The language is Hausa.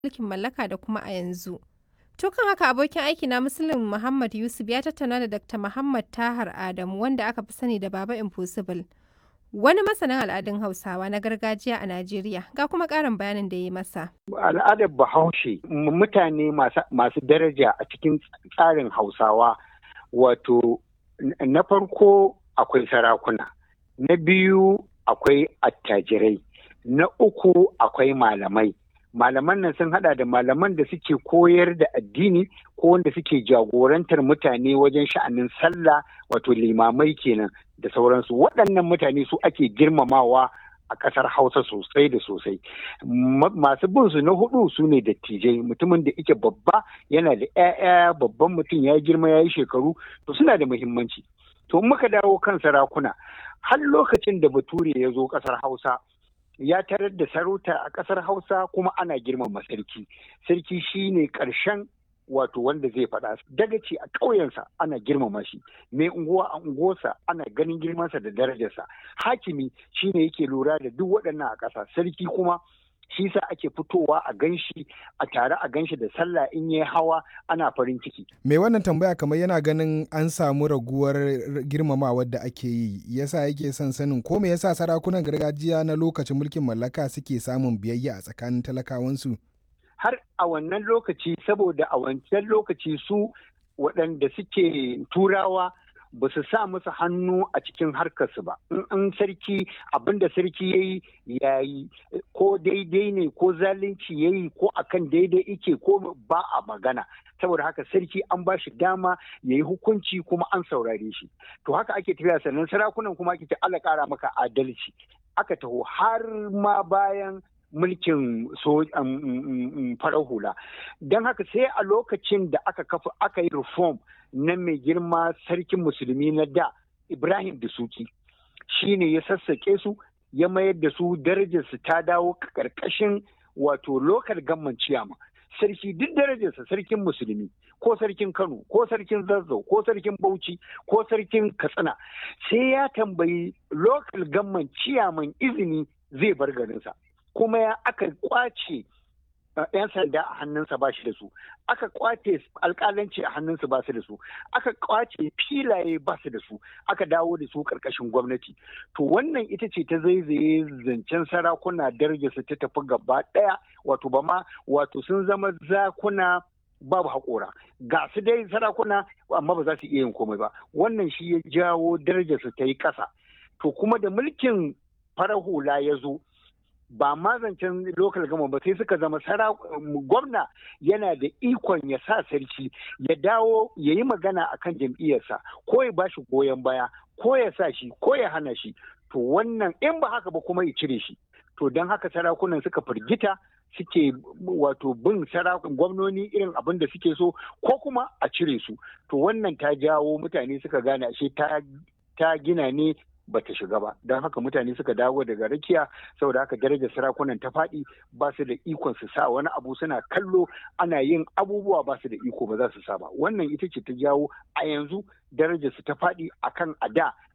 mulkin mallaka da kuma a yanzu. To kan haka abokin aiki na Muslim Muhammad Yusuf ya tattauna da Dr. Muhammad Tahar Adamu wanda aka fi sani da Baba Impossible. Wani masanin al'adun Hausawa na gargajiya a Najeriya ga kuma ƙarin bayanin da ya yi masa. Al'adar Bahaushe mutane masu daraja a cikin tsarin Hausawa wato na farko akwai sarakuna, na biyu akwai attajirai, na uku akwai malamai. Malaman nan sun hada da malaman da suke koyar da addini ko wanda suke jagorantar mutane wajen sha'anin sallah wato limamai kenan da sauransu. Waɗannan mutane su ake girmamawa a ƙasar Hausa sosai da sosai. Masu bin su na hudu su ne dattijai mutumin da ike babba yana da 'ya'ya babban mutum ya girma ya yi shekaru to suna da muhimmanci. To muka dawo kan sarakuna har lokacin da bature ya zo ƙasar Hausa ya tarar da sarauta a ƙasar Hausa kuma ana girmama sarki. Sarki shine ƙarshen wato wanda zai faɗa dagaci a ƙauyensa ana girmama shi mai unguwa a unguwarsa ana ganin girmansa da darajarsa hakimi shine yake lura da duk waɗannan a ƙasa sarki kuma shi sa ake fitowa a ganshi a tare a ganshi da sallah in yi hawa ana farin ciki. Mai wannan tambaya kamar yana ganin an samu raguwar girmamawar da ake yi yasa yake son sanin ko me yasa sarakunan gargajiya na lokacin mulkin mallaka suke samun biyayya a tsakanin talakawansu. Har a wannan lokaci saboda a wancan lokaci su waɗanda suke turawa ba su sa musu hannu a cikin harkarsu ba in sarki abinda sarki ya yi ya yi ko daidai ne ko zalunci ya yi ko akan daidai ike ko ba a magana saboda haka sarki an ba shi dama ya yi hukunci kuma an saurare shi to haka ake tafiya sannan sarakunan kuma ake ce ala kara maka adalci aka taho har ma bayan mulkin so farar hula don haka sai a lokacin da aka kafa aka yi reform na mai girma sarkin musulmi na da ibrahim da suki shine ya sassaƙe su ya mayar da su darajarsu ta dawo ƙarƙashin wato lokal gamman ciyama sarki duk darajarsa sarkin musulmi ko sarkin kano ko sarkin zazzau ko sarkin bauchi ko sarkin katsina sai ya tambayi lokal gamman ciyaman izini zai bar garinsa kuma ya aka kwace yan sanda a hannunsa ba shi da su aka kwace alkalanci a hannunsa ba su da su aka kwace filaye ba su da su aka dawo da su karkashin gwamnati to wannan ita ce ta zaizaye zancen sarakuna darajarsu ta tafi gaba daya wato ba ma wato sun zama zakuna babu haƙora ga su dai sarakuna amma ba za su iya yin komai ba wannan shi ya jawo darajarsu ta yi ƙasa to kuma da mulkin farar hula ya zo ba ma zancen lokal gama ba sai suka zama gwamna yana da ikon ya sa sarki ya dawo ya yi magana a kan jam'iyyarsa ko ya ba shi goyon baya ko ya sa shi ko ya hana shi to wannan in ba haka ba kuma ya cire shi to don haka sarakunan suka firgita suke wato bin sarakun gwamnoni irin abin da suke so ko kuma a cire su to wannan ta jawo mutane suka gane ashe ta gina ne bata shiga ba don haka mutane suka dawo daga rakiya saboda haka darajar sarakunan ta faɗi ba su da ikon su sa wani abu suna kallo ana yin abubuwa ba su da iko ba za su sa ba wannan ita ce ta jawo a yanzu darajar su ta faɗi akan a da